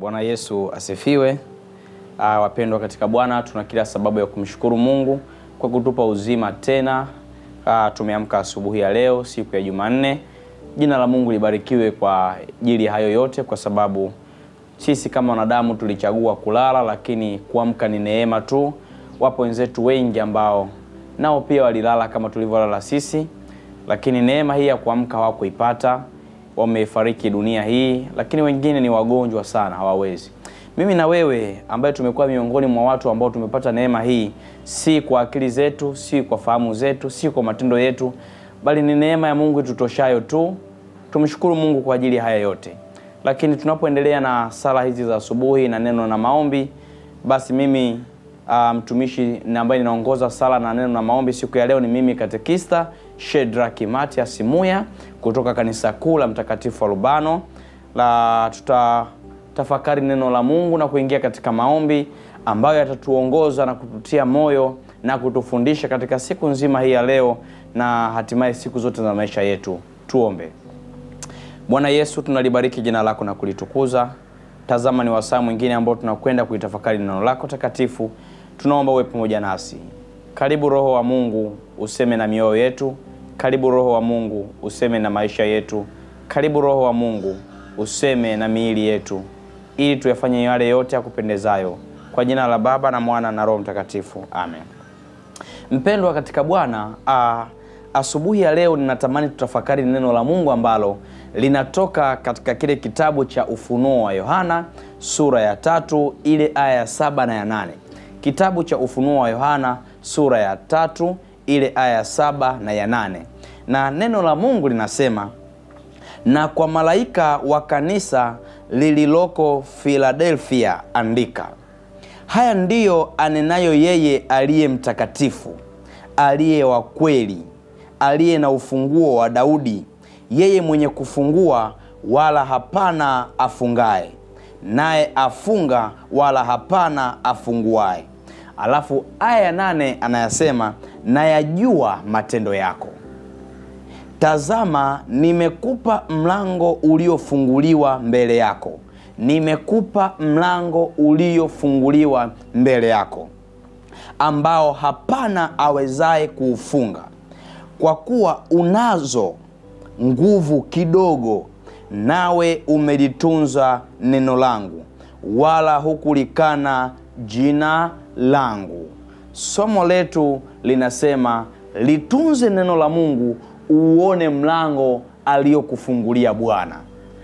Bwana Yesu asifiwe. Uh, wapendwa katika Bwana, tuna kila sababu ya kumshukuru Mungu kwa kutupa uzima tena. Uh, tumeamka asubuhi ya leo siku ya Jumanne. Jina la Mungu libarikiwe kwa ajili ya hayo yote, kwa sababu sisi kama wanadamu tulichagua kulala, lakini kuamka ni neema tu. Wapo wenzetu wengi ambao nao pia walilala kama tulivyolala sisi, lakini neema hii ya kuamka hawakuipata, wamefariki dunia hii, lakini wengine ni wagonjwa sana, hawawezi. Mimi na wewe ambaye tumekuwa miongoni mwa watu ambao tumepata neema hii, si kwa akili zetu, si kwa fahamu zetu, si kwa matendo yetu, bali ni neema ya Mungu itutoshayo tu. Tumshukuru Mungu kwa ajili ya haya yote. Lakini tunapoendelea na sala hizi za asubuhi na neno na maombi, basi mimi uh, mtumishi na ambaye ninaongoza sala na neno na maombi siku ya leo ni mimi katekista Shedraki Matias Muya kutoka kanisa kuu la Mtakatifu Alubano la tuta tafakari neno la Mungu na kuingia katika maombi ambayo yatatuongoza na kututia moyo na kutufundisha katika siku nzima hii ya leo na hatimaye siku zote za maisha yetu. Tuombe. Bwana Yesu, tunalibariki jina lako na kulitukuza. Tazama, ni wasaa mwingine ambao tunakwenda kuitafakari neno lako takatifu. Tunaomba uwe pamoja nasi. Karibu Roho wa Mungu, useme na mioyo yetu. Karibu Roho wa Mungu, useme na maisha yetu. Karibu Roho wa Mungu, useme na miili yetu ili tuyafanye yale yote ya kupendezayo kwa jina la Baba na Mwana na Roho Mtakatifu, amen. Mpendwa katika Bwana, asubuhi ya leo ninatamani tutafakari neno la Mungu ambalo linatoka katika kile kitabu cha Ufunuo wa Yohana sura ya tatu ile aya ya saba na ya nane. Kitabu cha Ufunuo wa Yohana sura ya tatu ile aya ya saba na ya nane, na neno la Mungu linasema na kwa malaika wa kanisa lililoko Filadelfia andika, haya ndiyo anenayo yeye aliye mtakatifu, aliye wa kweli, aliye na ufunguo wa Daudi, yeye mwenye kufungua wala hapana afungaye, naye afunga wala hapana afunguaye. Alafu aya ya nane anayasema, nayajua matendo yako Tazama, nimekupa mlango uliofunguliwa mbele yako, nimekupa mlango uliofunguliwa mbele yako, ambao hapana awezaye kuufunga. Kwa kuwa unazo nguvu kidogo, nawe umelitunza neno langu, wala hukulikana jina langu. Somo letu linasema litunze neno la Mungu uone mlango aliyokufungulia Bwana.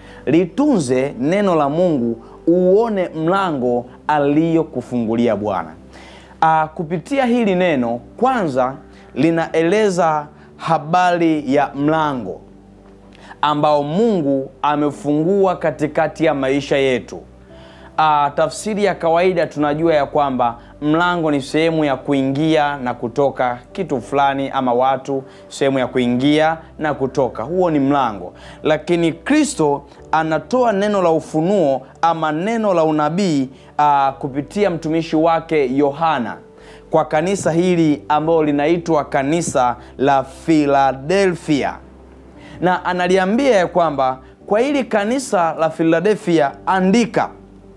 Litunze neno la Mungu uone mlango aliyokufungulia Bwana. Ah, kupitia hili neno kwanza linaeleza habari ya mlango ambao Mungu amefungua katikati ya maisha yetu. Ah, tafsiri ya kawaida tunajua ya kwamba mlango ni sehemu ya kuingia na kutoka kitu fulani ama watu, sehemu ya kuingia na kutoka, huo ni mlango. Lakini Kristo anatoa neno la ufunuo ama neno la unabii uh, kupitia mtumishi wake Yohana kwa kanisa hili ambalo linaitwa kanisa la Filadelfia, na analiambia ya kwamba kwa hili kanisa la Filadelfia andika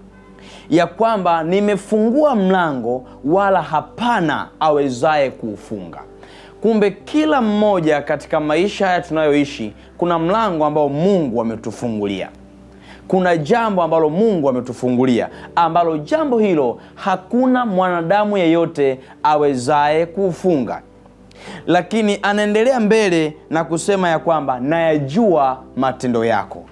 ya kwamba nimefungua mlango wala hapana awezaye kuufunga. Kumbe kila mmoja katika maisha haya tunayoishi, kuna mlango ambao Mungu ametufungulia. Kuna jambo ambalo Mungu ametufungulia, ambalo jambo hilo hakuna mwanadamu yeyote awezaye kuufunga. Lakini anaendelea mbele na kusema ya kwamba nayajua matendo yako.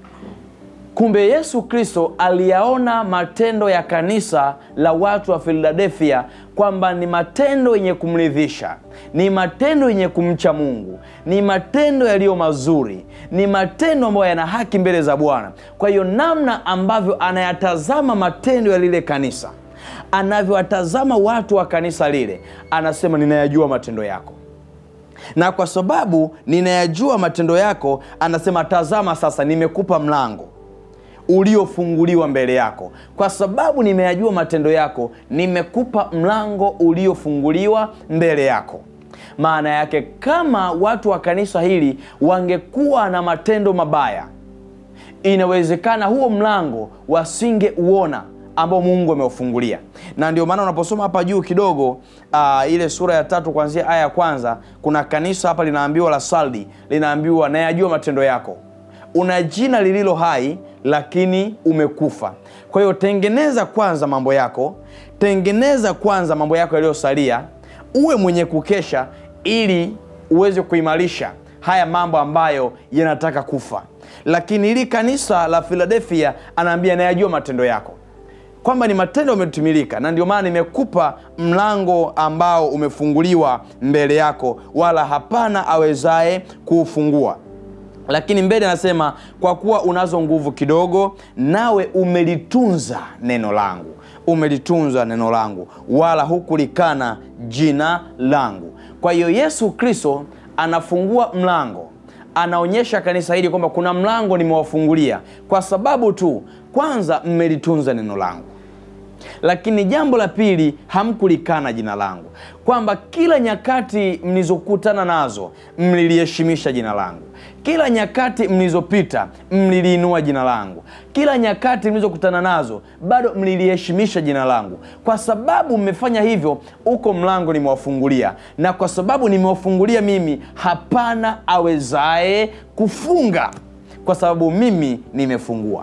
Kumbe Yesu Kristo aliyaona matendo ya kanisa la watu wa Filadelfia kwamba ni matendo yenye kumridhisha, ni matendo yenye kumcha Mungu, ni matendo yaliyo mazuri, ni matendo ambayo yana haki mbele za Bwana. Kwa hiyo namna ambavyo anayatazama matendo ya lile kanisa, anavyowatazama watu wa kanisa lile, anasema ninayajua matendo yako na kwa sababu ninayajua matendo yako, anasema tazama, sasa nimekupa mlango uliofunguliwa mbele yako. Kwa sababu nimeyajua matendo yako, nimekupa mlango uliofunguliwa mbele yako. Maana yake kama watu wa kanisa hili wangekuwa na matendo mabaya, inawezekana huo mlango wasingeuona ambao mungu ameufungulia na ndio maana unaposoma hapa juu kidogo uh, ile sura ya tatu kuanzia aya ya kwanza kuna kanisa hapa linaambiwa la saldi linaambiwa nayajua matendo yako una jina lililo hai lakini umekufa kwa hiyo tengeneza kwanza mambo yako tengeneza kwanza mambo yako yaliyosalia uwe mwenye kukesha ili uweze kuimarisha haya mambo ambayo yanataka kufa lakini hili kanisa la filadelfia anaambia nayajua matendo yako kwamba ni matendo yametimilika na ndio maana nimekupa mlango ambao umefunguliwa mbele yako wala hapana awezaye kuufungua lakini mbele anasema kwa kuwa unazo nguvu kidogo nawe umelitunza neno langu umelitunza neno langu wala hukulikana jina langu kwa hiyo yesu kristo anafungua mlango anaonyesha kanisa hili kwamba kuna mlango nimewafungulia kwa sababu tu kwanza mmelitunza neno langu lakini jambo la pili hamkulikana jina langu kwamba kila nyakati mlizokutana nazo mliliheshimisha jina langu kila nyakati mlizopita mliliinua jina langu kila nyakati mlizokutana nazo bado mliliheshimisha jina langu kwa sababu mmefanya hivyo uko mlango nimewafungulia na kwa sababu nimewafungulia mimi hapana awezaye kufunga kwa sababu mimi nimefungua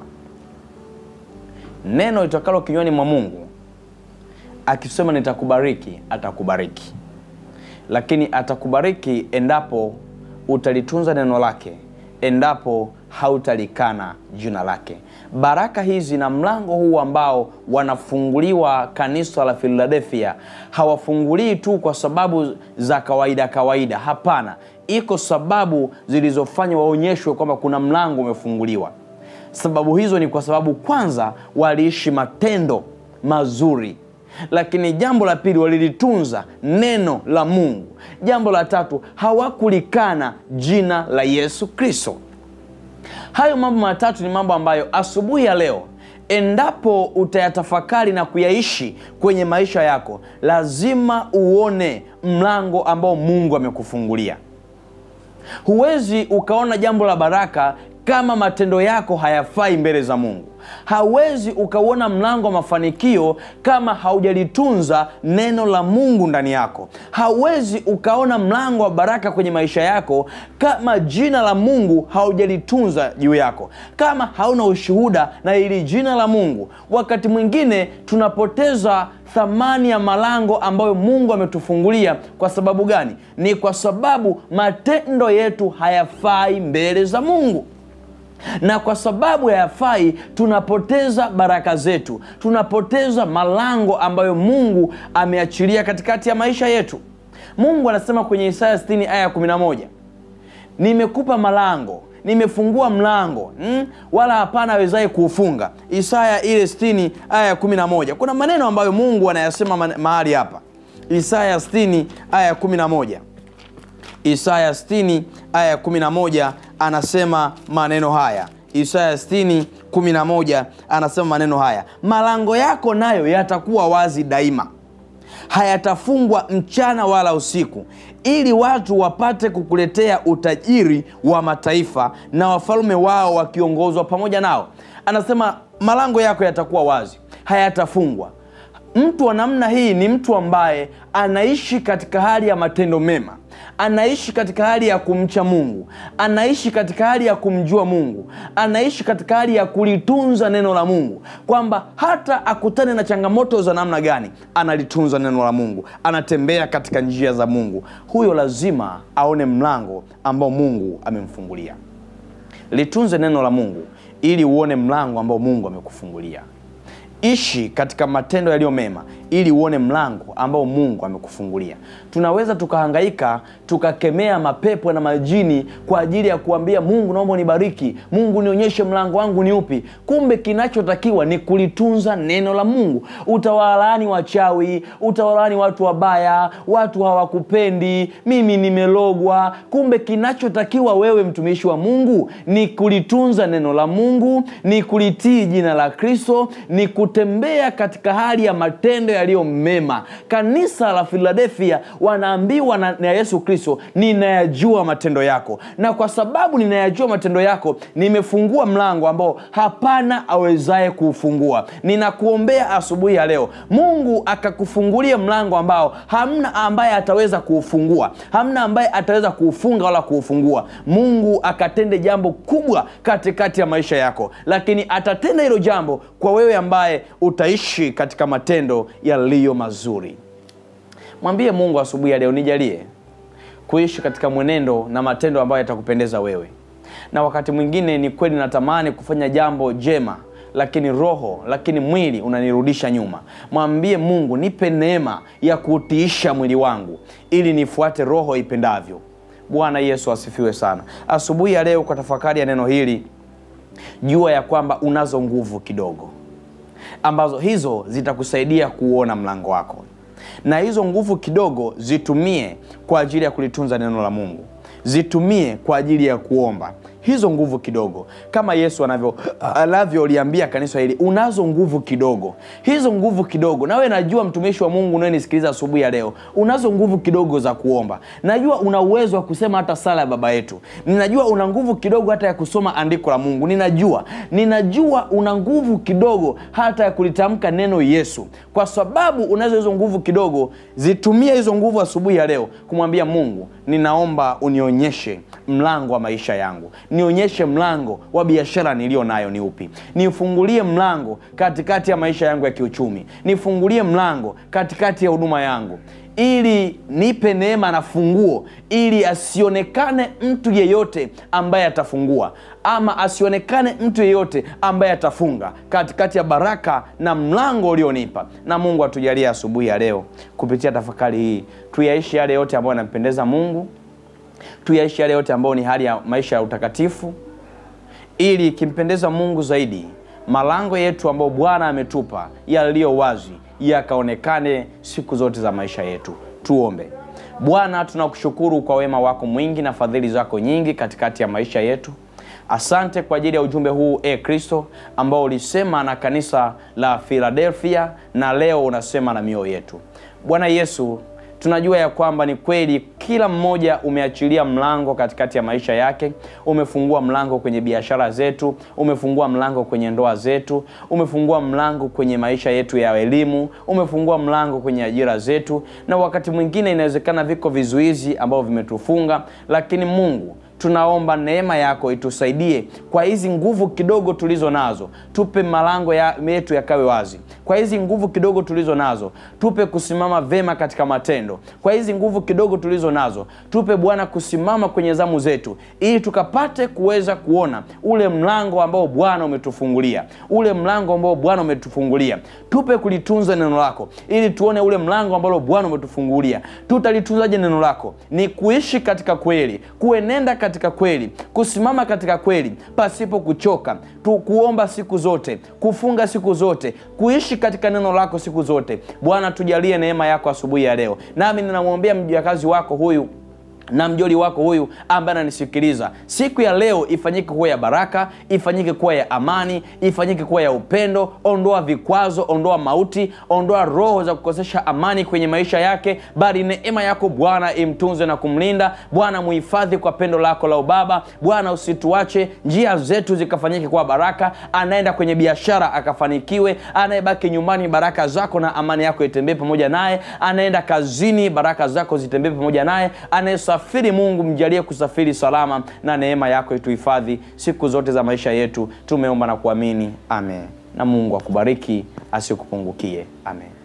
neno litakalo kinywani mwa mungu akisema nitakubariki atakubariki lakini atakubariki endapo utalitunza neno lake endapo hautalikana jina lake baraka hizi na mlango huu ambao wanafunguliwa kanisa la filadelfia hawafungulii tu kwa sababu za kawaida kawaida hapana iko sababu zilizofanya waonyeshwe kwamba kuna mlango umefunguliwa sababu hizo ni kwa sababu kwanza waliishi matendo mazuri lakini jambo la pili walilitunza neno la mungu jambo la tatu hawakulikana jina la yesu kristo hayo mambo matatu ni mambo ambayo asubuhi ya leo endapo utayatafakari na kuyaishi kwenye maisha yako lazima uone mlango ambao mungu amekufungulia huwezi ukaona jambo la baraka kama matendo yako hayafai mbele za mungu hawezi ukauona mlango wa mafanikio kama haujalitunza neno la mungu ndani yako hauwezi ukaona mlango wa baraka kwenye maisha yako kama jina la mungu haujalitunza juu yako kama hauna ushuhuda na ili jina la mungu wakati mwingine tunapoteza thamani ya malango ambayo mungu ametufungulia kwa sababu gani ni kwa sababu matendo yetu hayafai mbele za mungu na kwa sababu hayafai tunapoteza baraka zetu tunapoteza malango ambayo mungu ameachilia katikati ya maisha yetu mungu anasema kwenye isaya 60 aya 11 nimekupa malango nimefungua mlango mm? wala hapana awezaye kuufunga isaya ile 60 aya 11 kuna maneno ambayo mungu anayasema mahali hapa isaya 60 aya 11 isaya 60 aya 11 anasema maneno haya isaya 60 11 anasema maneno haya malango yako nayo yatakuwa wazi daima hayatafungwa mchana wala usiku ili watu wapate kukuletea utajiri wa mataifa na wafalume wao wakiongozwa pamoja nao anasema malango yako yatakuwa wazi hayatafungwa mtu wa namna hii ni mtu ambaye anaishi katika hali ya matendo mema anaishi katika hali ya kumcha mungu anaishi katika hali ya kumjua mungu anaishi katika hali ya kulitunza neno la mungu kwamba hata akutane na changamoto za namna gani analitunza neno la mungu anatembea katika njia za mungu huyo lazima aone mlango ambao mungu amemfungulia litunze neno la mungu ili uone mlango ambao mungu amekufungulia ishi katika matendo yaliyo mema ili uone mlango ambao mungu amekufungulia tunaweza tukahangaika tukakemea mapepo na majini kwa ajili ya kuambia mungu naomba unibariki mungu nionyeshe mlango wangu ni upi kumbe kinachotakiwa ni kulitunza neno la mungu utawalaani wachawi utawalaani watu wabaya watu hawakupendi mimi nimelogwa kumbe kinachotakiwa wewe mtumishi wa mungu ni kulitunza neno la mungu ni kulitii jina la kristo ni kutembea katika hali ya matendo yaliyo mema. Kanisa la Filadelfia wanaambiwa na, na Yesu Kristo, ninayajua matendo yako, na kwa sababu ninayajua matendo yako, nimefungua mlango ambao hapana awezaye kuufungua. Ninakuombea asubuhi ya leo, Mungu akakufungulia mlango ambao hamna ambaye ataweza kuufungua, hamna ambaye ataweza kuufunga wala kuufungua. Mungu akatende jambo kubwa katikati ya maisha yako, lakini atatenda hilo jambo kwa wewe ambaye utaishi katika matendo yaliyo mazuri. Mwambie Mungu asubuhi ya leo, nijalie kuishi katika mwenendo na matendo ambayo yatakupendeza wewe. Na wakati mwingine ni kweli natamani kufanya jambo jema, lakini roho, lakini mwili unanirudisha nyuma. Mwambie Mungu, nipe neema ya kuutiisha mwili wangu ili nifuate roho ipendavyo. Bwana Yesu asifiwe sana. Asubuhi ya leo, kwa tafakari ya neno hili, jua ya kwamba unazo nguvu kidogo ambazo hizo zitakusaidia kuuona mlango wako, na hizo nguvu kidogo zitumie kwa ajili ya kulitunza neno la Mungu, zitumie kwa ajili ya kuomba hizo nguvu kidogo, kama Yesu anavyo anavyoliambia kanisa hili, unazo nguvu kidogo. Hizo nguvu kidogo, nawe najua mtumishi wa Mungu unayenisikiliza asubuhi ya leo, unazo nguvu kidogo za kuomba. Najua una uwezo wa kusema hata sala ya Baba Yetu. Ninajua una nguvu kidogo hata ya kusoma andiko la Mungu. Ninajua, ninajua una nguvu kidogo hata ya kulitamka neno Yesu. Kwa sababu unazo hizo nguvu kidogo, zitumie hizo nguvu asubuhi ya leo kumwambia Mungu, ninaomba unionyeshe mlango wa maisha yangu nionyeshe mlango wa biashara niliyo nayo ni upi, nifungulie mlango katikati ya maisha yangu ya kiuchumi, nifungulie mlango katikati ya huduma yangu, ili nipe neema na funguo, ili asionekane mtu yeyote ambaye atafungua ama asionekane mtu yeyote ambaye atafunga katikati ya baraka na mlango ulionipa. Na Mungu atujalie asubuhi ya leo kupitia tafakari hii tuyaishi yale yote ambayo yanampendeza Mungu tuyaishi yale yote ambayo ni hali ya maisha ya utakatifu, ili ikimpendeza Mungu zaidi, malango yetu ambayo Bwana ametupa yaliyo wazi yakaonekane siku zote za maisha yetu. Tuombe. Bwana, tunakushukuru kwa wema wako mwingi na fadhili zako nyingi katikati ya maisha yetu. Asante kwa ajili ya ujumbe huu e Kristo, ambao ulisema na kanisa la Filadelfia na leo unasema na mioyo yetu. Bwana Yesu, tunajua ya kwamba ni kweli kila mmoja umeachilia mlango katikati ya maisha yake. Umefungua mlango kwenye biashara zetu, umefungua mlango kwenye ndoa zetu, umefungua mlango kwenye maisha yetu ya elimu, umefungua mlango kwenye ajira zetu, na wakati mwingine inawezekana viko vizuizi ambavyo vimetufunga, lakini Mungu tunaomba neema yako itusaidie kwa hizi nguvu kidogo tulizo nazo, tupe malango ya, yetu yakawe wazi. Kwa hizi nguvu kidogo tulizo nazo, tupe kusimama vema katika matendo. Kwa hizi nguvu kidogo tulizo nazo, tupe Bwana kusimama kwenye zamu zetu, ili tukapate kuweza kuona ule mlango ambao Bwana umetufungulia, ule mlango ambao Bwana umetufungulia. Tupe kulitunza neno lako, ili tuone ule mlango ambao Bwana umetufungulia. Tutalitunzaje neno lako? Ni kuishi katika kweli, kuenenda katika kweli, kusimama katika kweli pasipo kuchoka tu, kuomba siku zote, kufunga siku zote, kuishi katika neno lako siku zote. Bwana, tujalie neema yako asubuhi ya leo, nami ninamwombea mjakazi wako huyu na mjoli wako huyu ambaye ananisikiliza siku ya leo, ifanyike kuwa ya baraka, ifanyike kuwa ya amani, ifanyike kuwa ya upendo. Ondoa vikwazo, ondoa mauti, ondoa roho za kukosesha amani kwenye maisha yake, bali neema yako Bwana imtunze na kumlinda. Bwana muhifadhi kwa pendo lako la ubaba. Bwana usituache, njia zetu zikafanyike kuwa baraka. Anaenda kwenye biashara akafanikiwe, anayebaki nyumbani, baraka zako na amani yako itembee pamoja naye. Anaenda kazini, baraka zako zitembee pamoja naye. Anayesafiri, Mungu mjalie kusafiri salama, na neema yako ituhifadhi siku zote za maisha yetu. Tumeomba na kuamini, amen. Na Mungu akubariki asikupungukie, amen.